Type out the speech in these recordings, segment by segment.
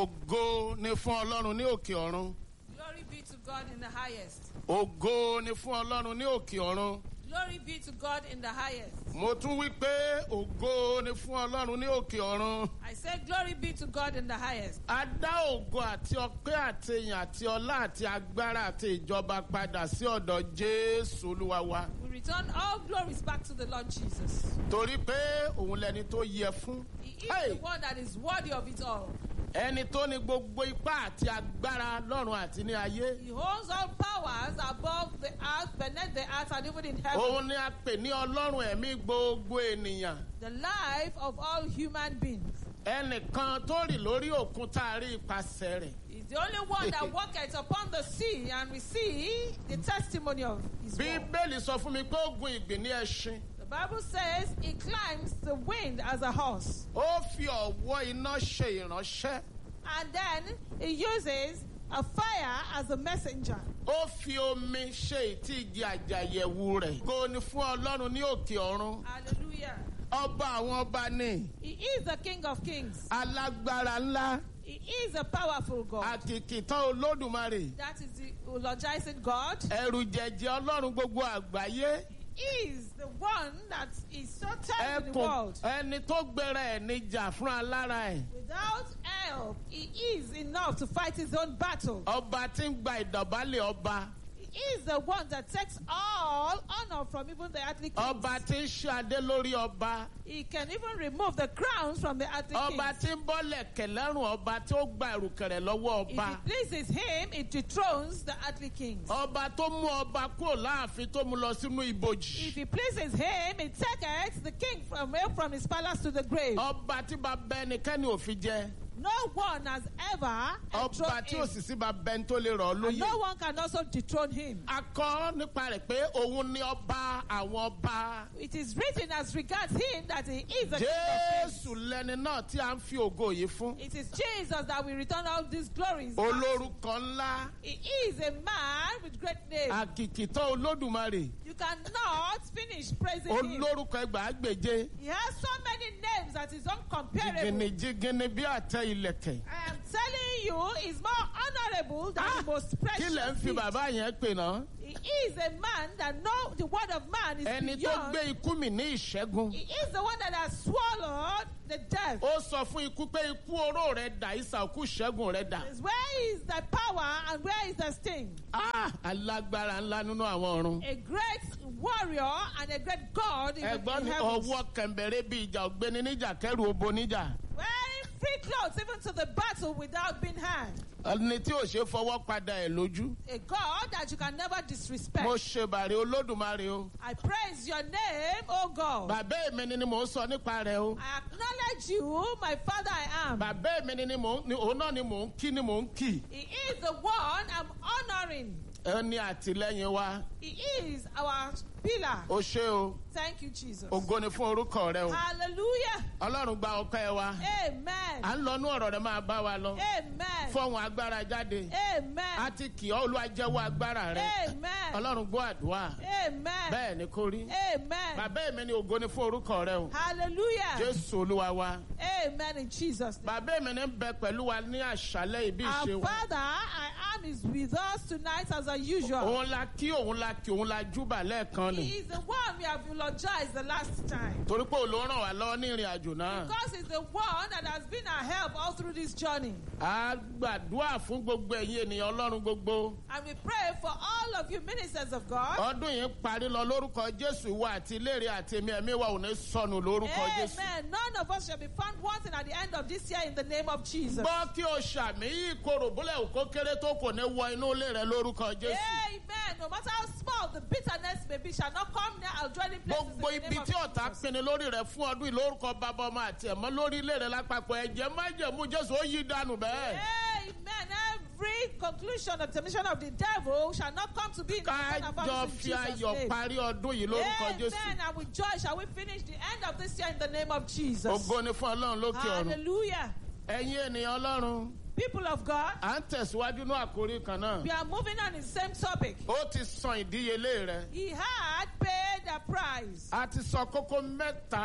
ògo ni fún ọlọ́run ní òkè ọ̀run Glory be to God in the highest. ògo ni fún ọlọ́run ní òkè ọ̀run Glory be to God in the highest. mo tún wí pé ògo ni fún ọlọ́run ní òkè ọ̀run I say, Glory be to God in the highest. a dá ògo àti ọpẹ́ àti èyàn àti ọlá àti agbára àti ìjọba padà sí ọ̀dọ̀ jésù olúwa wa We return all glories back to the Lord Jesus. torí pé òun lẹni tó yẹ fún He is Hey! the one that is worthy of it all. ẹni tó ní gbogbo ipá àti agbára lọ́run àti ní ayé He holds all powers above the earth, beneath the earth, and even in heaven. òun ni a pè ní ọlọ́run ẹ̀mí gbogbo ènìyàn The life of all human beings. ẹnìkan tó rìn lórí òkun tá a rí ipasẹ̀ rẹ̀ He's the only one that walketh upon the sea, and we see the testimony of his word. bíbélì sọ fún mi pé ó gun ìgbín ní ẹṣin The Bible says he climbs the wind as a horse. ó fi ọ̀wọ́ iná ṣe ìránṣẹ́ And then he uses a fire as a messenger. ó fi omi ṣe ìtì igi àjàyẹ̀wò rẹ̀ kó ní fún ọlọ́run ní òkè ọ̀run Hallelujah. ọba àwọn ọba ni He is the King of Kings. alágbára ńlá He is a powerful God. àkìkìtàn olódùmarè That is the eulogizing God. ẹrù jẹjẹ ọlọ́run gbogbo àgbáyé He is the one that is so terrible in the ẹkùn world. ẹni tó gbéra ẹ̀ níjà fún alára ẹ̀ Without help, he is enough to fight his own battle. ọba tí ń gba ìdọ̀bálẹ̀ ọba He is the one that takes all honor from even the earthly kings. ọba tí ń ṣe adé lórí ọba He can even remove the crowns from the earthly ọba kings. tí ń bọ́lẹ̀ kẹlẹ́rùn ọba tí ó gba ìrùkẹ̀rẹ̀ lọ́wọ́ If ọba it pleases him, it dethrones the earthly kings. ọba tó mú ọba kúrò láàfin tó mú lọ sínú ibojì If it pleases him, it taketh the king from, from his palace to the grave. ọba tí bàbá ẹnikẹ́ni ò fi jẹ No one has ever ọba enthroned tí ò him. sì sí bàbá ẹni tó lè rọ̀ ọ́ And lóyè. no one can also dethrone him. a kọ́ nípa rẹ̀ pé òun ni ọba àwọn ọba It is written as regards him that he is the king of kings. jésù lẹni náà tí a ń fi ògo yìí fún It is Jesus that will return all these glories. olórúkọ ńlá He is a man with great name. àkìkìtọ́ olódùmarè You cannot finish praising him. olórúkọ ẹgbàágbèje He has so many names that is uncomparable. jìgìnìjìgìnì bí àtẹ ilẹ̀kẹ̀ I am telling you, he's more honorable than Ah, the most kí lẹ̀ ń precious. fi gift. bàbá yẹn pè náà He is a man that know the word of man is ẹni tó beyond. gbé ikú mi ní ìṣẹ́gun He is the one that has swallowed the death. ó sọ fún ikú pé ikú oró rẹ̀ dà ìsà òkú ìṣẹ́gun rẹ̀ dà Is Where is the power and where is the sting? Ah, alágbára ńlá nínú àwọn ọ̀run A great warrior and a great God in, the, ẹ̀gbọ́n in ní heavens. ọwọ́ kẹ̀mbẹ̀rẹ̀ bí ìjà ògbéni níjà kẹrù obo níjà Wearing free clothes even to the battle without being harmed. ẹni tí ò ṣe fọwọ́ padà ẹ̀ lójú. A God that you can never disrespect. mo ṣe bàrẹ̀ olódùmarè o. I praise your name, O God. bàbá èmi ni ni mò ń sọ nípa rẹ̀ o. I acknowledge you, my Father I am. bàbá èmi ni ni mò ń ni òun náà ni mò ń kí ni mò ń kì. He is the one I'm honoring. ẹni àtìlẹ́yìn wa He is our pillar. o ṣe o. Thank you, Jesus. ògo ni fún orúkọ rẹ o. Hallelujah. ọlọ́run gba ọpẹ́ wa. à Amen. ń lọ inú ọ̀rọ̀ rẹ máa bá wa lọ. Amen. fọ́hùn agbára jáde. a Amen. ti kì ọ́ olúwa jẹ́wọ́ agbára rẹ. Amen. ọlọ́run gbọ́ àdúrà. Amen. bẹ́ẹ̀ ni kò rí. Amen. bàbá èmi ni ògo ni fún orúkọ rẹ o. Hallelujah. jésù olúwa wa. Amen in Jesus' name. bàbá èmi ni ń bẹ pẹ̀lú wa ní àṣálẹ́ ibi ìṣe Our wa. Father, I am is with us tonight as usual. òun la kí òun la kí òun la júbà lẹ́ẹ̀kan He ni. is the one we have eulogized the last time. torí pé òun ló ràn wá lọ́wọ́ ní ìrìn àjò náà. Because he's the one that has been our help all through this journey. a gbàdúrà fún gbogbo ẹ̀yin ènìyàn ọlọ́run gbogbo. And we pray for all of you ministers of God. ọdún yìí parí lọ lórúkọ jésù ìwọ àti ìlérí àti èmi ẹ̀mí wa ò ní sọnù lórúkọ jésù. Amen. None of us shall be found wanting at the end of this year in the name of Jesus. gbọ́ kí o ṣàmì yí ìkorò bólẹ̀ òkó kéré tó kò ní wọ inú ilé rẹ lórúkọ jésù. Amen. No matter how small the bitterness may be, shall not come near our dwelling places gbogbo in the ibi name of tí ọ̀tá Jesus. pinni lórí rẹ fún ọdún yìí lórúkọ bàbá ọmọ àti ẹ̀mọ́ lórí ilé rẹ lápapọ̀ ẹ̀jẹ̀ májẹ̀mú jésù ó yí dànù bẹ́ẹ̀. Amen. Every conclusion of temptation of the devil shall not come to be in the person of kájọ ours in fi Jesus' ayọ̀ name. parí ọdún yìí lórúkọ jésù. Amen. And with joy shall we finish the end of this year in the name of Jesus. ògo ni fún ọlọ́run lókè ọ̀run. Hallelujah. ẹ̀yin ènìyàn ọlọ́run People of God, à ń tẹ̀síwájú ní àkórí kan náà. we are moving on in the same topic. ó ti san ìdíyelé rẹ. He had paid a price. a ti sọ kókó mẹ́ta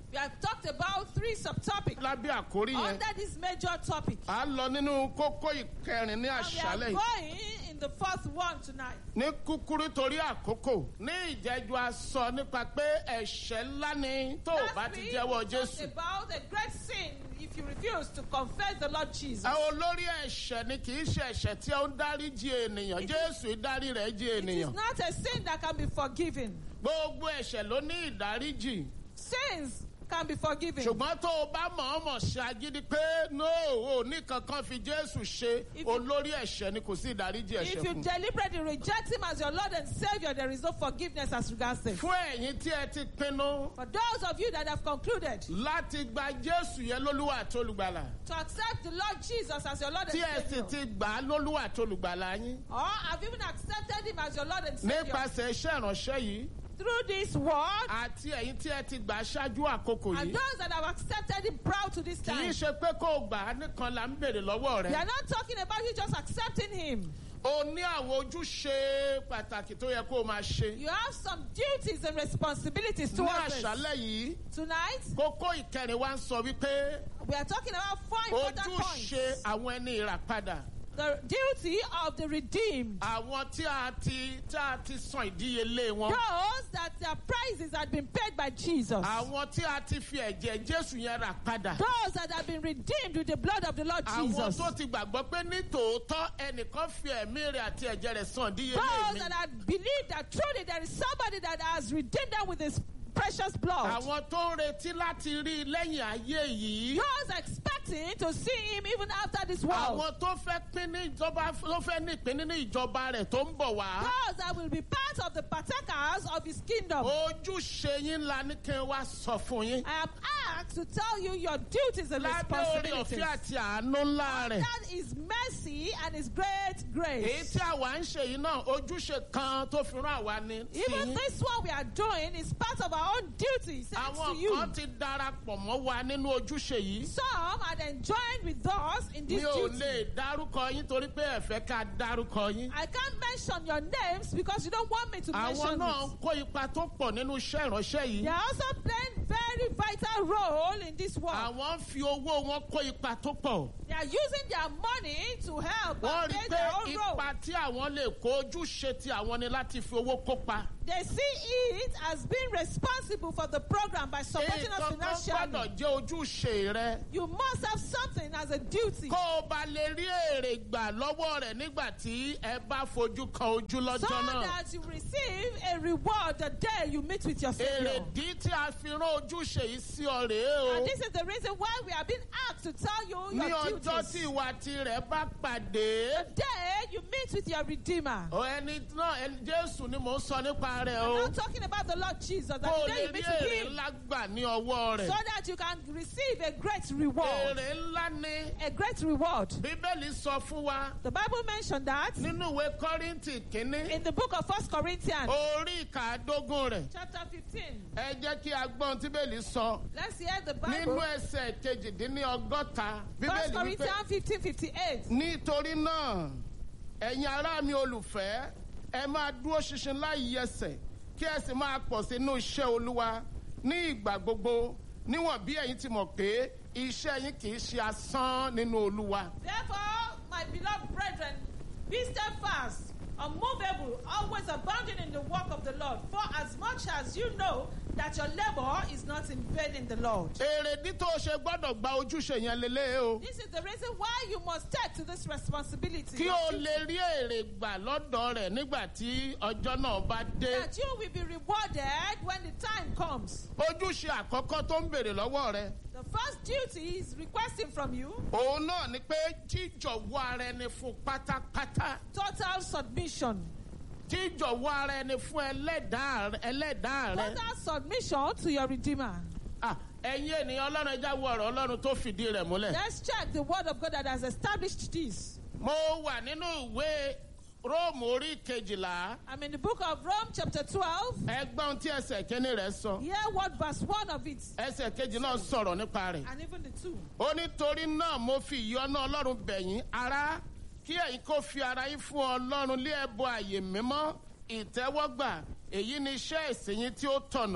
We have talked about three subtopics lábẹ́ àkórí yẹn under this major topic. à ń lọ nínú kókó ìkẹrin ní And we are àṣálẹ̀ yìí. going in the fourth one tonight. ní kúkúrú torí àkókò ní ìjẹ́jú a sọ nípa pé ẹ̀ṣẹ̀ ńlá ni tó o bá Last ti week, jẹ́wọ́ we talked jésù. about a great sin if you refuse to confess the Lord Jesus. ẹ olórí ẹ̀ṣẹ̀ ni kì í ṣe ẹ̀ṣẹ̀ tí ó ń dáríjì ènìyàn It jésù ìdárí rẹ̀ jí It is ènìyàn. not a sin that can be forgiven. gbogbo ẹ̀ṣẹ̀ ló ní ìdáríjì. Sins can be forgiven. ṣùgbọ́n tó o bá mọ̀ọ́mọ̀ ṣe agídí pé no ò ní kankan fi jésù ṣe If you- olórí ẹ̀ṣẹ̀ ni kò sí ìdáríjì ẹ̀ṣẹ̀ If you fún. deliberately reject Him as your Lord and Savior, there is no forgiveness as regards sin. fún ẹ̀yin tí ẹ ti pinnu For those of you that have concluded láti gba jésù yẹn lólúwa àti olùgbàlà to accept the Lord Jesus as your Lord tí ẹ and sì Savior, ti gbà á lólúwa àti olùgbàlà yín or have even accepted Him as your Lord and Savior nípasẹ̀ iṣẹ́ ìránṣẹ́ yìí through this word, àti ẹ̀yin tí ẹ ti gbà á ṣáájú àkókò and yìí those that have accepted Him proud to this kì í time. ṣe pé kó o gbà á nìkan là ń béèrè lọ́wọ́ We rẹ are not talking about you just accepting Him. o ní àwọn ojúṣe pàtàkì tó yẹ kó o máa ṣe You have some duties and responsibilities ní towards this. àṣálẹ̀ yìí Tonight, kókó ìkẹrin wa ń sọ wípé we are talking about four important points. ojúṣe àwọn ẹni ìràpadà The duty of the redeemed. àwọn tí a ti tí a ti san ìdíyelé wọn Those that their prices had been paid by Jesus. àwọn tí a ti fi ẹ̀jẹ̀ jésù yẹn rà padà Those that have been redeemed with the blood of the Lord àwọn Jesus. tó ti gbàgbọ́ pé ní tòótọ́ ẹnìkan fi ẹ̀mí rẹ̀ àti ẹ̀jẹ̀ rẹ̀ san ìdíyelé Those mi that have believed that truly there is somebody that has redeemed them with his precious blood. àwọn tó ń retí láti rí i lẹ́yìn ayé yìí Those expecting to see him even after this world. àwọn tó fẹ́ pín ní ìjọba tó fẹ́ ní ìpín nínú ìjọba rẹ̀ tó ń bọ̀ wá Those that will be part of the partakers of his kingdom. ojúṣe yín la ní kí n wá sọ fún yín I am asked to tell you your duties and lábẹ́ orí responsibilities. ọ̀fẹ́ àti àánú ńlá rẹ̀. That is mercy and his great èyí grace. tí àwa ń ṣe yìí náà ojúṣe kan tó fi rán àwa ni sí Even yín. this one we are doing is part of our own duty. Thanks to àwọn you. kan ti darapọ̀ mọ́ wa nínú ojúṣe yìí. Some had enjoined with us in mi this ò duty. lè dárúkọ yín torí pé ẹ fẹ́ ká dárúkọ yín. I can't mention your names because you don't want me to àwọn mention náà ń it. kó ipa tó pọ̀ nínú iṣẹ́ ìránṣẹ́ They yìí. are also playing very vital role in this work. àwọn ń fi owó wọn kó ipa tó pọ̀. They are using their money to help wọ́n and rí i play pé their own role. ipa tí àwọn lè kó ojúṣe tí àwọn ni láti fi owó kópa. They see it as being responsible for the program by supporting us nǹkan kan financially. gbọ́dọ̀ jẹ́ ojúṣe rẹ. You must have something as a duty kó o bá lè rí èrè gbà lọ́wọ́ rẹ̀ nígbà tí ẹ bá fojú kan ojú so lọ́jọ́ náà. that you receive a reward the day you meet with your Savior. èrèdí tí a fi rán ojúṣe yìí sí ọ rèé And o. this is the reason why we have been asked to tell you ní your ọjọ́ tí duties. ìwà tirẹ̀ bá pàdé. The day you meet with your Redeemer. ọ ẹni náà ẹni jésù ni mò ń sọ nípa rẹ̀ I'm o. not talking about the Lord Jesus. That kó o the day lè you rí meet with èrè Him, ńlá gbà ní ọwọ́ so rẹ̀. that you can receive a great reward. èrè ńlá ni A great reward. bíbélì sọ fún wa The Bible mentioned that nínú ìwé kọ́rìntì kínní in the book of First Corinthians, orí ìkàdógún rẹ̀. chapter 15. ẹ jẹ́ kí a gbọ́n tí bíbélì sọ. Let's hear the nínú Bible. ẹsẹ̀ kejìdínlọ́gọ́ta First bíbélì wípé Corinthians 15 58. nítorí náà ẹ̀yin ará mi olùfẹ́ ẹ máa dúró ṣinṣin láì yẹsẹ̀ kí ẹ sì máa pọ̀ sínú iṣẹ́ olúwa ní ìgbà gbogbo níwọ̀n bí ẹ̀yin ti mọ̀ pé iṣẹ́ yín kì í ṣe asán nínú olúwa. Therefore, my beloved brethren, be steadfast, unmovable, always abounding in the work of the Lord. For as much as you know that your labor is not in vain in the Lord. èrèdí tó o ṣe gbọ́dọ̀ gba ojúṣe yẹn lélẹ̀ o This is the reason why you must take to this responsibility. kí o lè rí èrè gbà lọ́dọ̀ rẹ̀ nígbà tí ọjọ́ náà bá dé. That you will be rewarded when the time comes. ojúṣe àkọ́kọ́ tó ń béèrè lọ́wọ́ rẹ̀ The first duty is requesting from you òun náà ni pé jíjọ̀wọ́ ara ẹni fún pátápátá total submission. jíjọ̀wọ́ ara ẹni fún ẹlẹ́dàá ẹlẹ́dàá rẹ. Total submission to your Redeemer. Ah, ẹ̀yin ènìyàn ọlọ́run ẹja wo ọ̀rọ̀ ọlọ́run tó fìdí rẹ̀ múlẹ̀. Let's check the word of God that has established this. mo wà nínú ìwé róòmù orí kejìlá I'm in the book of Rome, chapter 12. ẹgbọ́n tí ẹsẹ̀ kínní rẹ̀ sọ Hear what verse 1 of it, ẹsẹ̀ kejì náà sọ̀rọ̀ nípa rẹ̀. and even the 2. ó ní torí náà mo fi ìyọ́nú ọlọ́run bẹ̀yìn ará kí ẹ̀yin kó fi ara yín fún ọlọ́run lé ẹbọ àyè mímọ́ ìtẹ́wọ́gbà èyí ni iṣẹ́ ìsìn yín tí ó tọ̀nà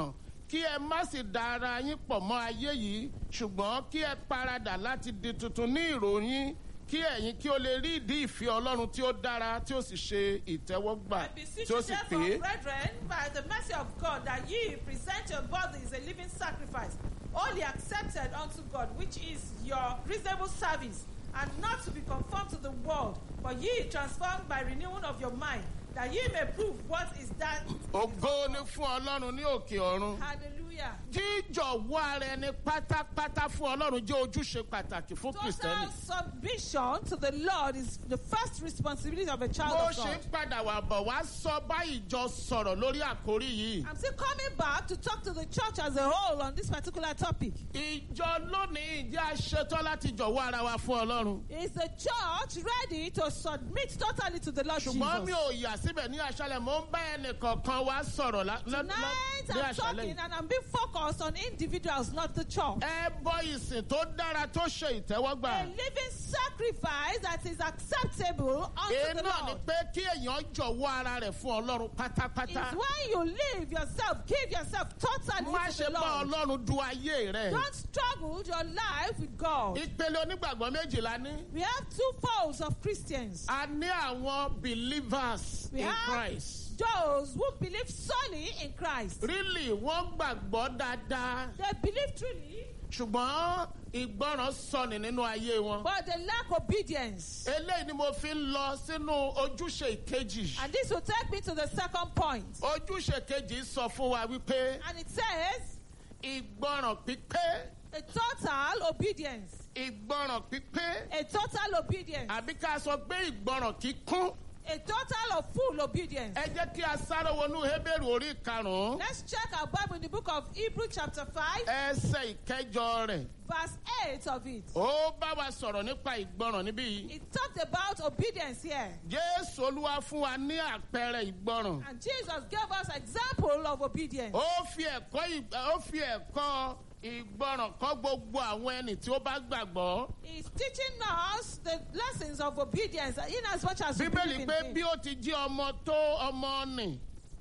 kí ẹ má sì da ara yín pọ̀ mọ́ ayé yìí ṣùgbọ́n kí ẹ paradà láti di tuntun ní ìròyìn kí ẹ̀yin kí o lè rí ìdí ìfẹ́ ọlọ́run tí ó dára tí ó sì ṣe ìtẹ́wọ́gbà I beseech tí ó you, sì therefore, pé. brethren, by the mercy of God, that ye present your bodies a living sacrifice, only accepted unto God, which is your reasonable service, and not to be conformed to the world, but ye transformed by renewing of your mind, that ye may prove what is that. ògo ni fún ọlọ́run ní òkè ọ̀run. Hallelujah. jíjọ̀wọ́ ara ẹni pátápátá fún ọlọ́run jẹ́ ojúṣe pàtàkì fún kìrìsìtẹ́nì. Total submission to the Lord is the first responsibility of a child bó of ṣe God. ń padà wà bọ̀ wá sọ báyìí jọ sọ̀rọ̀ lórí àkórí yìí. I'm still coming back to talk to the church as a whole on this particular topic. ìjọ lónìí ìjẹ́ aṣetán láti jọ̀wọ́ ara wa fún ọlọ́run. Is the church ready to submit totally to the Lord ṣùgbọ́n mi Jesus? ò yà síbẹ̀ ní aṣálẹ̀ mò ń bá ẹnì kọ̀ọ̀kan wá sọ̀rọ̀ lá- lá- lá- Tonight ní I'm aṣálẹ̀ talking yìí. and I'm being focused on individuals, not the church. ẹ bọ ìsìn tó dára tó ṣe ìtẹ́wọ́gbà. A living sacrifice that is acceptable unto èyí the náà ni Lord pé kí èèyàn jọ̀wọ́ ara rẹ̀ fún ọlọ́run is pátápátá. when you live yourself, give yourself totally má to ṣe the bá Lord. ọlọ́run du ayé rẹ̀. Don't struggle your life with God. ìpele onígbàgbọ́ méjìlá ní. We have two folds of Christians. a ní àwọn believers We in have Christ. those who believe solely in Christ. really wọ́n gbàgbọ́ dáadáa They believe truly, ṣùgbọ́n ìgbọràn sọnì nínú ayé wọn. but they lack obedience. eléyìí ni mo fi ń lọ sínú ojúṣe ìkejì. And this will take me to the second point. ojúṣe kejì sọ fún wa wípé And it says, ìgbọràn pípé a total obedience. ìgbọràn pípé A total obedience. àbí ká sọ pé ìgbọràn kíkún. A total of full obedience. ẹ jẹ́ kí a sáré wọnú Hébérù orí karùn-ún Let's check our Bible in the book of Hebrew, chapter 5, ẹsẹ̀ ìkẹjọ rẹ̀. verse 8 of it. ó bá wa sọ̀rọ̀ nípa ìgbọràn níbí yìí. It talked about obedience here. Jésù Olúwa fún wa ní àpẹẹrẹ ìgbọràn. And Jesus gave us example of obedience. ó fi ẹ̀kọ́ ì- ó fi ẹ̀kọ́ ìgbọràn kọ́ gbogbo àwọn ẹni tí ó bá gbàgbọ́. He's teaching us the lessons of obedience in as much as we bíbélì believe in pé him. bí ó ti jí ọmọ tó ọmọ nì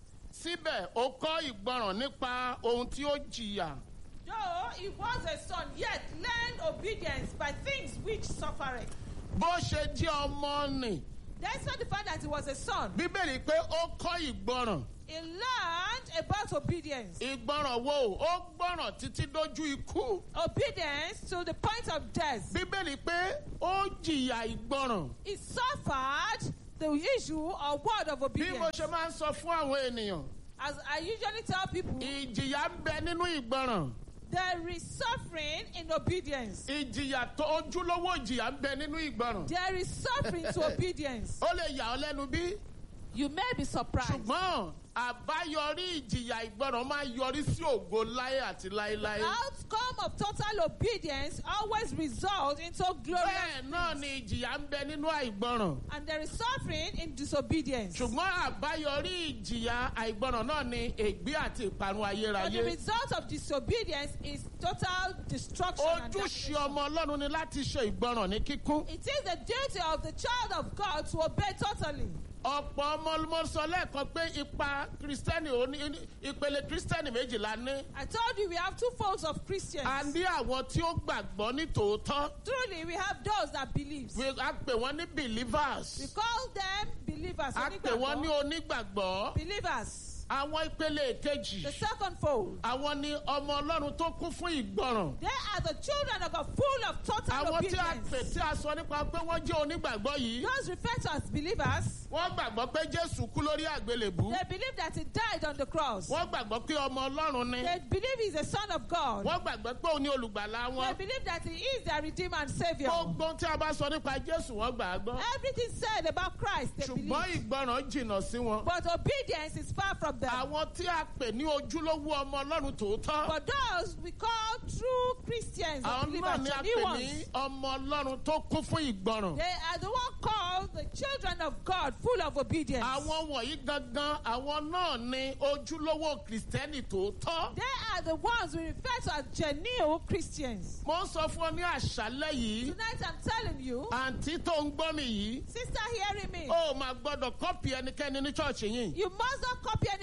síbẹ̀ ó kọ́ ìgbọràn nípa ohun tí ó jìyà. Though he was a son, yet learned obedience by things which suffered. bó ṣe jí ọmọ nì Despite the fact that he was a son, bíbélì pé ó kọ́ ìgbọràn. he learned about obedience. ìgbọràn wo ó gbọràn títí dójú ikú. Obedience to the point of death. bíbélì pé ó jìyà ìgbọràn. He suffered the issue or word of bí mo obedience. ṣe máa ń sọ fún àwọn ènìyàn As I usually tell people, ìjìyà ń bẹ nínú ìgbọràn. there is suffering in obedience. ìjìyà tó ojúlówó ìjìyà ń bẹ nínú ìgbọràn. There is suffering to obedience. ó lè yà ọ́ lẹ́nu bí. You may be surprised. ṣùgbọ́n àbáyọrí ìjìyà ìgbọràn máa yọrí sí ògo láyé àti láéláé. outcome of total obedience always results into glory bẹ́ẹ̀ náà ni ìjìyà ń bẹ nínú àìgbọràn. and there is suffering in disobedience. ṣùgbọ́n àbáyọrí ìjìyà àìgbọràn náà ni ègbé àti ìparun But the ayérayé. result of disobedience is total destruction. and ojúṣe damnation. ọmọ ọlọ́run ni láti ṣe ìgbọràn ní kíkún. It is the duty of the child of God to obey totally. ọ̀pọ̀ ọmọ ọmọ sọ lẹ́ẹ̀kan pé ipa kristẹni òní ìpele kristẹni méjìlá ní. I told you we have two folds of Christians. a ní àwọn tí ó gbàgbọ́ ní tòótọ́. Truly, we have those that believe. We- a pè wọ́n ní We believers. call them believers. a pè wọ́n ní onígbàgbọ́. onígbàgbọ́. Believers. àwọn ìpele èkejì. The second fold. àwọn ni ọmọ ọlọ́run tó kún fún ìgbọràn. They are the children of God, full of total àwọn tí a obedience. pè tí a sọ nípa pé wọ́n jẹ́ onígbàgbọ́ yìí. Those referred to as believers, wọ́n gbàgbọ́ pé jésù kú lórí àgbélébú. they believe that he died on the cross. wọ́n gbàgbọ́ pé ọmọ ọlọ́run ni. They believe he's a son of God. wọ́n gbàgbọ́ pé òun ni olùgbàlà They wọn. believe that he is their redeemer and savior. gbogbo tí a bá sọ nípa jésù wọ́n gbà á gbọ́. Everything said about Christ, they ṣùgbọ́n believe. ìgbọràn jìnnà sí wọn. But obedience is far from them. àwọn tí a pè ní ojúlówó ọmọ ọlọ́run tòótọ́. But those we call true Christians or àwọn náà believers, ni a the new pè ones, ní ọmọ ọlọ́run tó kún fún ìgbọràn. they are the one called the children of God, full of obedience. àwọn wọ̀nyí gangan àwọn náà ni ojúlówó kìrìsìtẹ́nì tòótọ́. They are the ones we refer to as genuine Christians. mo ń sọ fún ọ ní àṣálẹ́ yìí Tonight I'm telling you, àǹtí tó ń gbọ́ mi yìí sister hearing me, ó máa gbọ́dọ̀ kọ́pì ẹnikẹ́ni ní ṣọ́ọ̀ṣì yìí. you must not copy anybody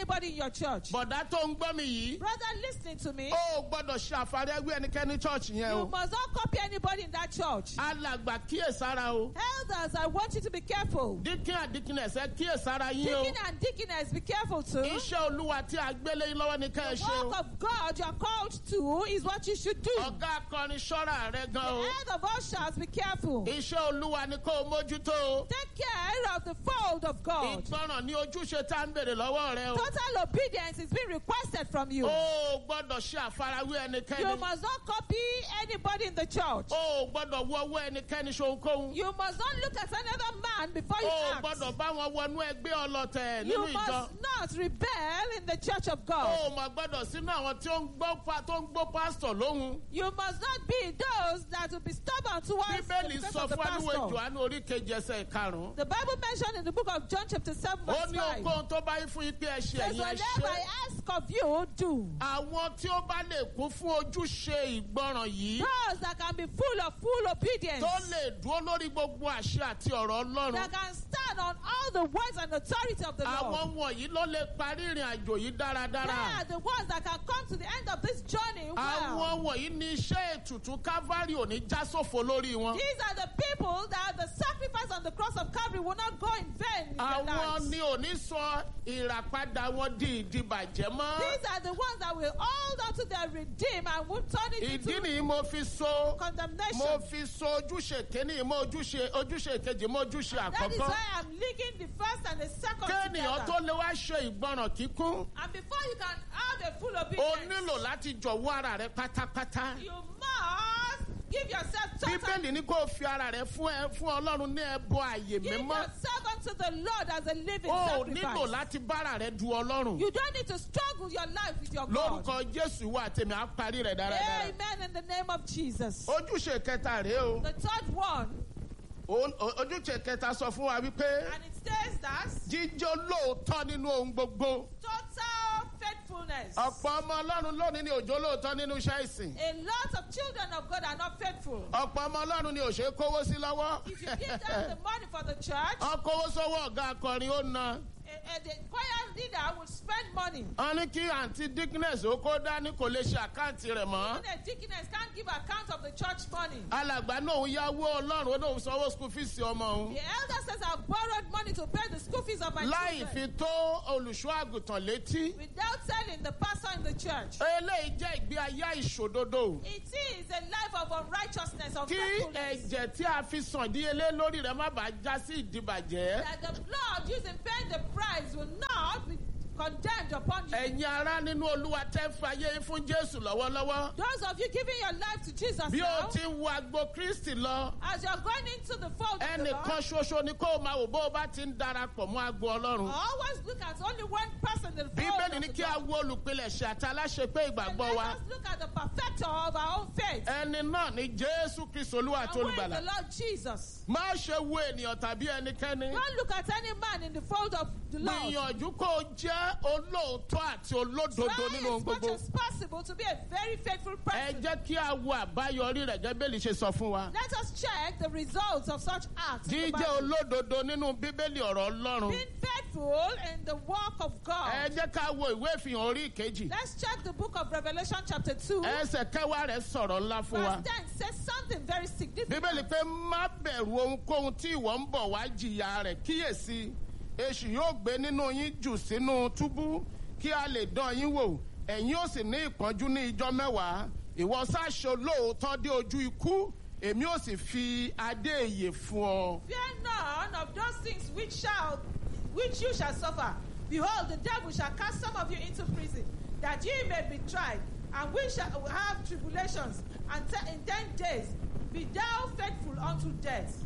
anybody in your church. bọ̀dá tó ń gbọ́ mi yìí Brother, listening to me. ó gbọ́dọ̀ ṣe àfarẹ́gbé ẹnikẹ́ni chọ́ọ̀chì yẹn You o must not copy anybody in that church. alàgbà kíyèsára o Elders, I want you to be careful. díkín àdíkínẹsẹ kíyèsára yín o Deacon and deaconess, be careful too. iṣẹ́ olúwa tí a gbélé yín lọ́wọ́ ní ká ẹ The ṣe o work of God you are called to is what you should do. ọ̀gá akọrin ṣọ́ra rẹ gan o The head of all shall be careful. iṣẹ́ olúwa ni kó o mójútó o Take care of the fold of God. ìgbọràn ní ojúṣe tá ń bèrè lọ́wọ́ rẹ o Total obedience is being requested from you. o gbọ́dọ̀ ṣe àfarawé You ẹnikẹ́ni must not copy anybody in the church. o gbọ́dọ̀ wọ owó ẹnikẹ́ni ṣohunkóhun You must not look at another man before you o act. gbọ́dọ̀ bá wọn wọnú ẹgbẹ́ ọlọ́tẹ̀ You nínú ìjọ must not rebel in the church of God. o mọ̀ gbọ́dọ̀ sínú àwọn tí ó ń gbọ́ pa tó ń gbọ́ pásítọ̀ lóhun You must not be those that will be stubborn towards the bíbélì request sọ of the fún àníwò pastor. johannu orí kejì ẹsẹ̀ karùn-ún The Bible mentioned in the book of John chapter 7 ó verse ní 5 ohunkóhun tó bá yín fún yín pé ẹ ṣe says, ẹ̀yin ẹ whatever ṣe I ask of you, do. àwọn tí ó bá lè kún fún ojúṣe ìgbọràn yìí Those that can be full of full obedience, tó lè dúró lórí gbogbo àṣẹ àti ọ̀rọ̀ ọlọ́run that can stand on all the words and authority of the Lord. àwọn wọ̀nyí ló lè parí ìrìn àjò yìí They dáradára are the ones that can come to the end of this journey well. àwọn wọ̀nyí ní iṣẹ́ ètùtù calvary ò ní já sófo lórí wọn These are the people that the sacrifice on the cross of Calvary will not go in vain in their àwọn lives. ni ò ní sọ ìràpadà wọn di ìdìbàjẹ́ mọ́ These are the ones that will hold on to their redeem and will turn it ìdí into nìyí mo fi so condemnation. mo fi so ojúṣe kínní mọ́ ojúṣe ojúṣe kejì mọ́ ojúṣe That is àkọ́kọ́ why I'm linking the first and the second kéènìyàn tó together. lè wá ṣe ìgbọràn kíkún And before you can have a full o obedience, nílò láti jọ̀wọ́ ara rẹ pátápátá you must give yourself total. bíbélì ní kó o fi ara rẹ fún ẹ fún ọlọ́run ní ẹbọ àyè Give mímọ́ yourself unto the Lord as a living o nílò sacrifice. láti bára rẹ du ọlọ́run You don't need to struggle your life with your God. lórúkọ jésù wà tèmi á parí rẹ dáradára Amen in the name of Jesus. ojúṣe kẹta rèé o The third one, O- o- ojúṣe kẹta sọ fún wa wípé and it says that jíjó lóòótọ́ nínú ohun gbogbo total faithfulness. ọ̀pọ̀ ọmọ ọlọ́run lónìí ni òjò lóòótọ́ nínú iṣẹ́ ìsìn A lot of children of God are not faithful. ọ̀pọ̀ ọmọ ọlọ́run ni òṣèré kówó sí lọ́wọ́ If you give them the money for the church, ọkọ̀wó sọ́wọ́ ọ̀gá akọrin ó na a, a, the choir leader will spend money. wọ́n ní kí àǹtí dickness ó kó dání kò lè ṣe àkáǹtì rẹ̀ mọ́ When the deaconess can't give account of the church money. alàgbà náà ń yáwó ọlọ́run ó náà ń sanwó school fees ọmọ òun The elder says, I've borrowed money to pay the school fees of my láì fi children tó olùṣọ́ àgùntàn létí without telling the pastor in the church. eléyìí jẹ́ ìgbé ayé ìṣòdodo It is a life of unrighteousness, of kí faithfulness. ẹ̀jẹ̀ tí a fi sàn díyelé lórí rẹ̀ má bàa já sí ìdìbàjẹ́ That the blood used in paying the price will not be condemned upon you. ẹ̀yin ará nínú olúwa tẹ́ ń fa ayé yín fún jésù lọ́wọ́lọ́wọ́ Those of you giving your life to Jesus bí o now, ti ń wo agbo kristi lọ as you're going into the fold of the ẹnìkan Lord, ṣoṣo ni kó o máa wò bó o bá ti ń darapọ̀ mọ́ agbo ọlọ́run always look at only one person in the fold bíbélì of ní the kí a Lord. wo olùpilẹ̀ṣẹ̀ àti aláṣepé And ìgbàgbọ́ let wa us look at the perfecter of our own faith. ẹni náà ni jésù kristi olúwa And àti who is olùgbàlà the Lord Jesus? má ṣe wo ènìyàn tàbí ẹnikẹ́ni Don't look at any man in the fold of the Lord. gbìyànjú kó o jẹ́ olóòótọ́ àti olódodo Try nínú ohun as much gbogbo as possible to be a very faithful ẹ person. jẹ́ kí a wo àbáyọrí rẹ̀ gẹ́gẹ́ bẹ́ẹ̀ lè ṣe sọ fún wa Let us check the results of such acts. in the jíjẹ́ Bible. olódodo nínú bíbélì ọ̀rọ̀ ọlọ́run Being faithful in the work of ẹ God. jẹ́ ká wo ìwé ìfihàn orí ìkejì Let's check the book of Revelation chapter 2. ẹsẹ̀ kẹwàá rẹ̀ sọ̀rọ̀ ńlá fún wa Verse 10 says something very significant. bíbélì pé má bẹ̀rù ohunkóhun tí ìwọ ń bọ̀ wá jìyà rẹ̀ kíyèsí èṣù yóò gbé nínú yín jù sínú túbú kí a lè dán yín wò ẹ̀yin ó sì ní ìpọ́njú ní ijọ́ mẹ́wàá ìwọ sáṣọ lóòótọ́ dé ojú ikú èmi ó sì fi adé ìyè fún ọ. Fear none of those things which shall which you shall suffer. Behold, the devil shall cast some of you into prison, that ye may be tried, and we shall have tribulations. And te- in ten days be thou faithful unto death.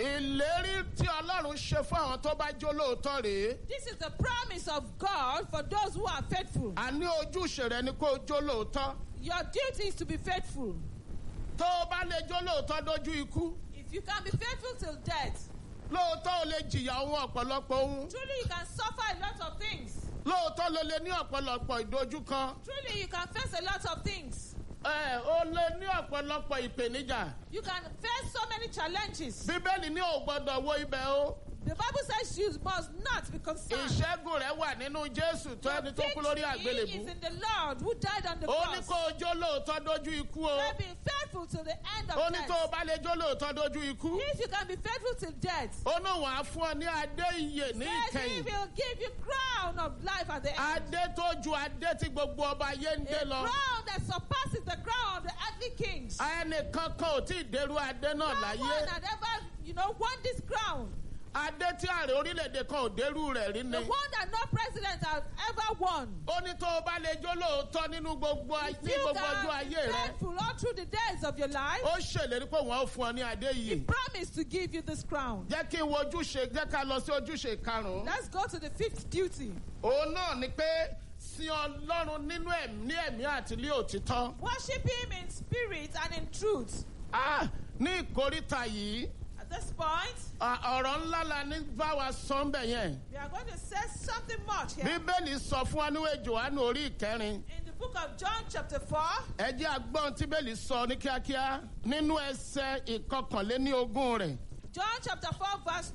ìlérí tí ọlọ́run ṣe fún àwọn tó bá jó lóòótọ́ rèé This is the promise of God for those who are faithful. àní ojúṣe rẹ ni kó o jó lóòótọ́ Your duty is to be faithful. tó o bá lè jó lóòótọ́ dójú ikú If you can be faithful till death, lóòótọ́ o lè jìyà ohun ọ̀pọ̀lọpọ̀ ohun truly you can suffer a lot of things. lóòótọ́ ló lè ní ọ̀pọ̀lọpọ̀ ìdojúkan Truly you can face a lot of things. ẹ o lè ní ọ̀pọ̀lọpọ̀ ìpèníjà You can face so many challenges. bíbélì ní ò gbọ́dọ̀ wo ibẹ̀ o The The Bible says you must not be concerned. ìṣẹ́gun rẹ̀ wà nínú jésù tó Your ẹni tó kú lórí victory àgbélébú is in the Lord who died on the ó ní cross. kó o jó lóòótọ́ dójú ikú o They've been faithful till the end of ó ní tó o death. bá lè jó lóòótọ́ dójú ikú If you can be faithful till death, ó ní òun á fún ọ ní adé iyè ní then He ìkẹyìn will give you crown of life at the end. adé tó ju adé tí gbogbo ọba ayé ń dé A lọ crown that surpasses the crown of the earthly kings. ẹnìkan kan ò tí ì dérú adé náà No one láyé had ever, you know, won this crown. adé tí ààrẹ orílẹ̀-èdè kan ò dérú rẹ̀ rí The ni one that no president has ever won. ó ní tó o bá lè jó lóòótọ́ nínú gbogbo ay- ní You gbogbo ọjọ́ can be ayé rẹ faithful all through the days of your life. ó ṣèlérí pé wọ́n ó fún ọ ní adé He yìí promised to give you this crown. jẹ́ kí n wo ojúṣe jẹ́ ká lọ sí ojúṣe karùn-ún Let's go to the fifth duty. òun náà ni pé sin ọlọ́run nínú ẹ̀mí ní ẹ̀mí àti ní òtítọ́ Worship Him in spirit and in truth. Ah, ní ìkóríta yìí At this point, ah, ọ̀rọ̀ ńlá la ní bá wa sọ ń bẹ̀ yẹn we are going to say something much here. bíbélì sọ fún wa níwèé johannu orí ìkẹrin In the book of John, chapter 4, ẹ jẹ́ agbọ́n tí bẹ́ẹ̀lì sọ ní kíákíá nínú ẹsẹ̀ ìkọkànléní ogún rẹ̀ John chapter 4, verse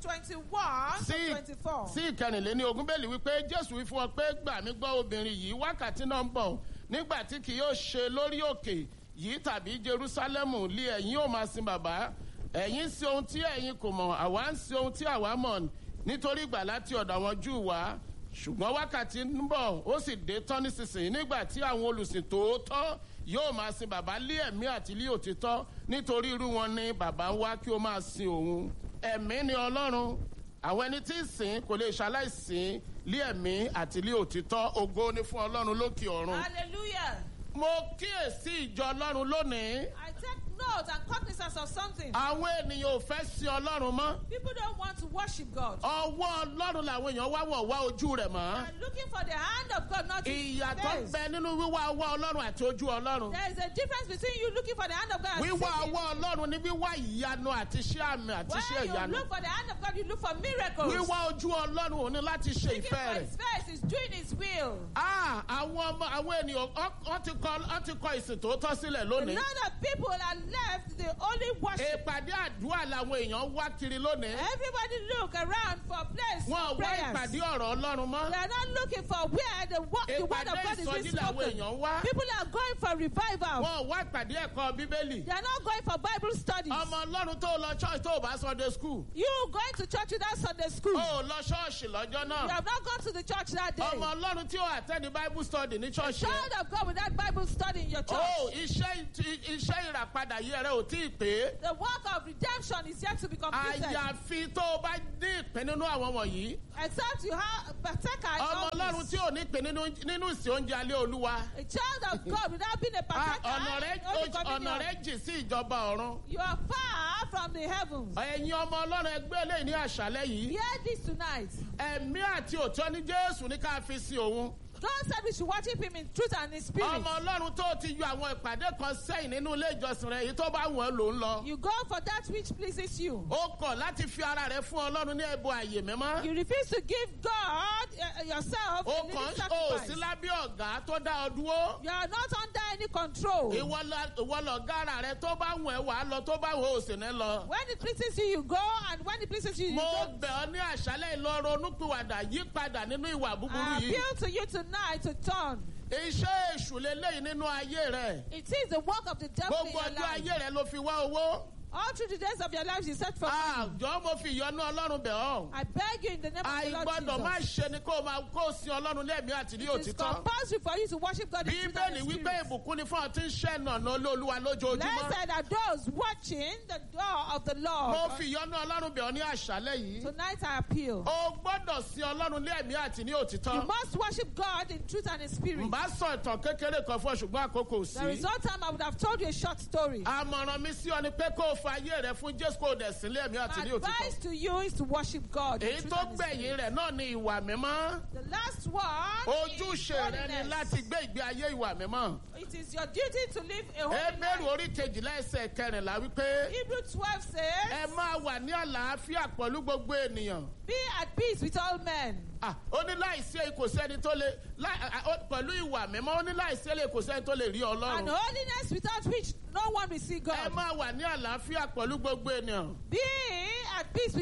21 sí to 24. sí ìkẹrìnléní ogún bẹ́ẹ̀lì wípé jésù wí fún ọ pé gbà mí gbọ́ obìnrin yìí wákàtí náà ń bọ̀ nígbà tí kì yóò ṣe lórí òkè yìí tàbí jerúsálẹ́mù lé ẹ̀yin ò máa sin bàbá ẹ̀yin sí ohun tí ẹ̀yin kò mọ̀ àwa ń sí ohun tí àwa mọ̀ nítorí ìgbà láti ọ̀dọ̀ àwọn júù wá ṣùgbọ́n wákàtí ń bọ̀ ó sì dé tán nísinsìnyí nígbà tí àwọn olùsìn tòótọ́ yóò máa sin bàbá lé ẹ̀mí àti lé òtítọ́ nítorí irú wọn ni bàbá ń wá kí ó máa sin òun ẹ̀mí ni ọlọ́run àwọn ẹni tí ń sìn kò lè ṣaláìsìn lé ẹ̀mí àti lé òtítọ́ ògo ni fún ọlọ́run lókè ọ̀run. Hallelujah. mo kíyèsí ìjọ ọlọ́run lónìí I take note and cognizance of something. àwọn ènìyàn ò fẹ́ sin ọlọ́run mọ́ People don't want to worship God. ọwọ́ ọlọ́run làwọn èèyàn wá wọ̀ wá ojú rẹ̀ mọ́ They're looking for the hand of God, not His ìyàtọ̀ face. bẹ nínú wíwá ọwọ́ ọlọ́run àti ojú ọlọ́run There is a difference between you looking for the hand of God and wíwá seeking. ọwọ́ ọlọ́run ní wíwá ìyanu àti iṣẹ́ àmì àti iṣẹ́ When you ìyanu look for the hand of God, you look for miracles. wíwá ojú ọlọ́run ò ní láti ṣe Looking ìfẹ́ for rẹ̀ His face is doing His will. Ah, àwọn ọmọ àwọn ènìyàn ọ- ọ ti kọ ọ ti kọ ìsìn tòótọ́ sílẹ̀ A lónìí lot of people are left the only worship. ìpàdé àdúrà làwọn èèyàn wá kiri lónìí Everybody look around for a place wọn for ò wá ìpàdé prayers. ọ̀rọ̀ ọlọ́run mọ́ They are not looking for where the, wo- the word ìpàdé of God is ìsọjí being làwọn spoken. èèyàn wá People are going for revival. wọn ò wá ìpàdé ẹ̀kọ́ bíbélì They are not going for Bible studies. ọmọ ọlọ́run tó lọ church tó bá sunday school You going to church without Sunday school. ó lọ ṣọ́ọ̀ṣì lọ́jọ́ You náà have not gone to the church that day. ọmọ ọlọ́run tí ó attend bible study ní church yẹn Child of God without Bible study in your church. ó iṣẹ́ iṣẹ́ ìràpadà yìí rẹ ò tí ì pé The work of redemption is yet to be completed. àyàfi tó o bá ní ìpín nínú àwọn wọ̀nyí Except you have partaker in ọmọ all ọlọ́run this. tí ò ní ìpín nínú nínú ìsìn oúnjẹ alẹ́ olúwa A child of God without being a Ah, partaker ọ̀nà rẹ in Holy ọ̀nà Communion. rẹ jì sí ìjọba ọ̀run You are far from the heavens. ẹ̀yin ọmọ ọlọ́run ẹgbẹ́ eléyìí ní àṣálẹ́ yìí Hear this tonight. ẹ̀mí àti òtọ́ ní jésù ní ká fi sin òun God said we should worship Him in truth and in spirit. ọmọ ọlọ́run tó ti yọ àwọn ìpàdé kan sẹ́yìn nínú ilé ìjọsìn rẹ èyí tó bá wọ̀n ló ń lọ You go for that which pleases you. ó kọ̀ láti fi ara rẹ fún ọlọ́run ní ẹ̀bùn àyè mímọ́ You refuse to give God uh, yourself ó a living kàn ó sí sacrifice. lábẹ́ ọ̀gá tó dá ọ dúró You are not under any control. ìwọ lọ- ìwọ lọ̀gá ara rẹ tó bá wọ̀n ẹ̀ wà á lọ tó bá wọ̀n ò sì ní lọ. When it pleases you, you go, and when it pleases you, you mo don't. bẹ̀ ọ́ ní àṣálẹ̀ ìlọrin onúpìwàdà yí padà nínú ìwà búburú I yìí. appeal to you tonight to turn. iṣẹ́ èṣù leléyìí nínú ayé rẹ̀. It is the work of the devil in gbogbo your ọjọ́ life. ayé rẹ̀ ló fi wá owó. All through the days of your lives, you set for money. àjọ mo fi ìyọnu ọlọ́run bẹ̀ ọ́. I beg you in the name of the Lord àìgbọ́dọ̀ má Jesus. ṣe ni kó o máa kó o sin ọlọ́run lẹ́mìí àti ní It is òtítọ́. compulsory for you to worship God in truth and bíbélì in wípé spirit. ìbùkún ni fún ọ tí ń ṣẹ́ nànà olóluwa lójoojúmọ́. Blessed are those watching the door of the mo Lord. fi ìyọnu ọlọ́run bẹ̀ ọ́ ní àṣálẹ̀ yìí. Tonight I appeal. o gbọ́dọ̀ sin ọlọ́run lẹ́mìí àti ní òtítọ́. You must worship God in truth and in spirit. n bá sọ ìtàn kékeré kan fún ọ ṣùgbọ́n àkókò ò There is sí. no time I would have told you a short story. àmọ̀ràn mi sí ọ ni pé kó o fa ayé rẹ fún jésù kó o dẹ̀ sílé ẹ̀mí àti ní My òtítọ́. advice to you is to worship God. in èyí truth tó and in spirit. gbẹ̀yìn rẹ̀ náà ni ìwà mímọ́. The last one ojúṣe is rẹ ni holiness. láti gbé ìgbé ayé ìwà mímọ́. It is your duty to live a holy ebéèrè life. orí kejìlá ẹsẹ̀ kẹrìnlá wípé Hebrew 12 ẹ says, máa wà ní àlàáfíà pẹ̀lú gbogbo ènìyàn. Be at peace with all men. Ah, ó ní láìsí èyí kò sẹ́ni tó lè láì- ah, ó- pẹ̀lú ìwà mímọ́ ó ní láìsí èyí kò sẹ́ni tó lè rí And ọlọ́run. holiness without which no one will see ẹ God. máa wà ní àlàáfíà pẹ̀lú gbogbo ènìyàn. Be at peace with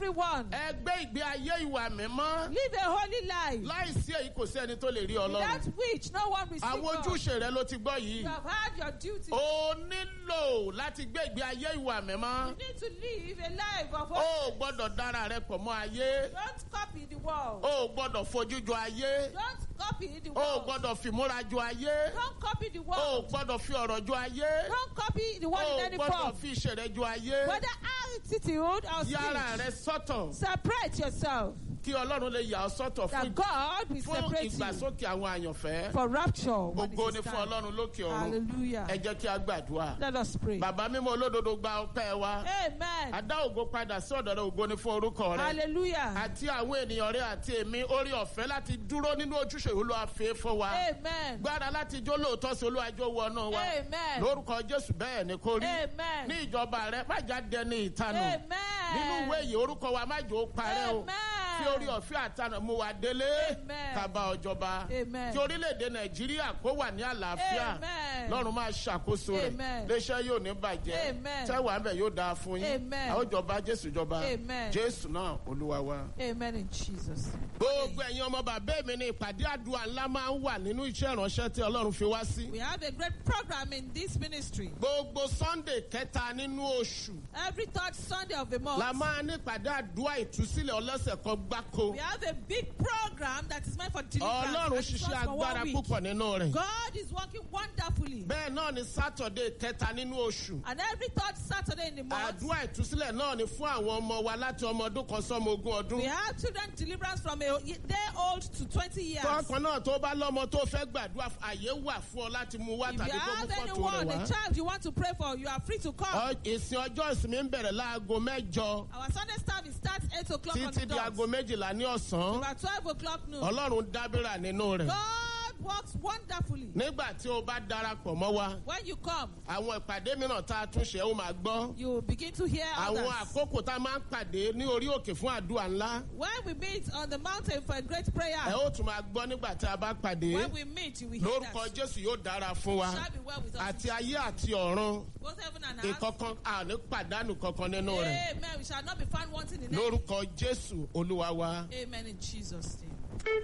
everyone. ẹ gbé ìgbé ayé ìwà mímọ́ Live a holy life. láìsí èyí kò sí ẹni tó lè rí Without ọlọ́run which no one will see àwọn God. ojúṣe rẹ ló ti gbọ́ yìí You have had your duty. o nílò láti gbé ìgbé ayé ìwà mímọ́ You need to live a life of o holy. ò gbọ́dọ̀ dára rẹ pọ̀ mọ́ ayé Don't copy the world. o ò gbọ́dọ̀ fojú jọ ayé Don't copy the o ò world. gbọ́dọ̀ fìmúra jọ ayé Don't copy the o ò world. gbọ́dọ̀ fi ọ̀rọ̀ jọ ayé Don't copy the o world in ò any gbọ́dọ̀ form. fi ìṣẹ̀rẹ̀ jọ ayé Whether attitude or yára rẹ speech. sọ́tọ̀ Separate yourself. kí ọlọ́run lè yà ọ́ sọ́tọ̀ fún That God will fún separate you ìgbàsókè àwọn àyànfẹ́ for rapture. when gbogbo it ni is fún time. ọlọ́run lókè ọ̀run Hallelujah. ẹ jẹ́ kí a gbàdúrà Let us pray. bàbá mímọ́ olódodo gba ọpẹ́ wa Amen. adá ògo padà sí ọ̀dọ̀ rẹ ògo ni fún orúkọ rẹ Hallelujah. àti àwọn ènìyàn rẹ àti èmi orí ọ̀fẹ́ láti dúró nínú ojúṣe olúwa fẹ́ fún wa Amen. gbára láti jó lóòótọ́ sí olúwa jó wọnú wa Amen. lórúkọ jésù bẹ́ẹ̀ ni kò rí Amen. ní ìjọba rẹ má já dẹni ìtanù Amen. nínú ìwé yìí orúkọ wa má jò ó parẹ́ o Amen. kí orí ọ̀fẹ́ àtànà mú wa délé Amen. kaba ọjọba Amen. kí orílẹ̀-èdè nàìjíríà kó wà ní àlàáfíà Amen. lọ́run máa ṣàkóso rẹ̀ Amen. léṣẹ́ yóò ní bàjẹ́ Amen. tẹ́wàá bẹ̀ yóò dáa fún yín Amen. àwọn ìjọba jésù jọba Amen. jésù náà olúwa wa. Amen in Jesus. gbogbo ẹ̀yin ọmọ bàbá mi ní ìpàdé àdúrà ńlá máa ń wà nínú iṣẹ́ ìránṣẹ́ tí ọlọ́run fi wá sí. We have a great program in this ministry. gbogbo sunday kẹta nínú oṣù Every third Sunday of the month, la máa ní ìpàdé àdúrà ìtúsílẹ̀ ọlọ́sẹ̀ kan gbáko. we have a big program that is meant for deliverance. ọlọ́run and it ṣiṣẹ́ runs for one agbára week. púpọ̀ nínú rẹ̀. God is working wonderfully. bẹ́ẹ̀ náà ni sátọ̀dé kẹta nínú oṣù. And every third Saturday in the month, àdúrà ìtúsílẹ̀ náà ni fún àwọn ọmọ wa láti ọmọ ọdún kan sọ́mọ ogún ọdún. we have children deliverance from a day old to 20 years. tọkàn náà tó bá lọ́mọ tó fẹ́ gbàdúrà fún- àyè wà fún ọ láti mú wá If tàbí you kó mú have fọ́tò anyone, rẹ̀ a wá. child you want to pray for, you are free to come. Ọ- ìsìn ọjọ́ ìsinmi ń bẹ̀rẹ̀ láago mẹ́jọ Our Sunday service starts 8 o'clock on títí the di dot. aago méjìlá ní ọ̀sán. About 12 o'clock noon. ọlọ́run dábìrà nínú rẹ̀. God works wonderfully. nígbà tí o bá darapọ̀ mọ́ wa When you come, àwọn ìpàdé mìíràn tá a tún ṣe ó máa gbọ́. you begin to hear àwọn others. àkókò tá a máa ń pàdé ní orí òkè fún àdúrà ńlá. When we meet on the mountain for a great prayer, ẹ ó tún máa gbọ́ nígbà tí a bá pàdé. when we meet, you will hear lórúkọ that. jésù yóò dára fún wa. It shall be well with us. àti ayé àti ọ̀run Both heaven and earth. ìkọ̀kan àní pàdánù kankan nínú rẹ̀. Amen. We shall not be found wanting in it. lórúkọ jésù olúwa wa. Amen in Jesus' name.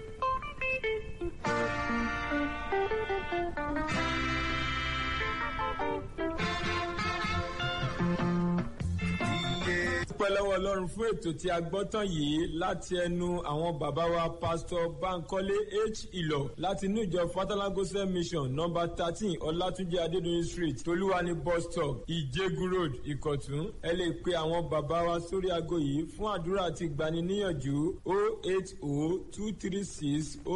dúpẹ́ lọ́wọ́ ọlọ́run fún ètò tí a gbọ́ tán yìí láti ẹnu àwọn bàbá wa pásítọ̀ bankole h ìlọ láti inú ìjọ fatalagosa mission nọmba thirteen ọlátúnjẹ adédọyìn street tolúwani bus stop ìjẹgun road ìkọ̀tún ẹ lè pe àwọn bàbá wa sórí aago yìí fún àdúrà àti ìgbaniníyànjú o eight o two three six o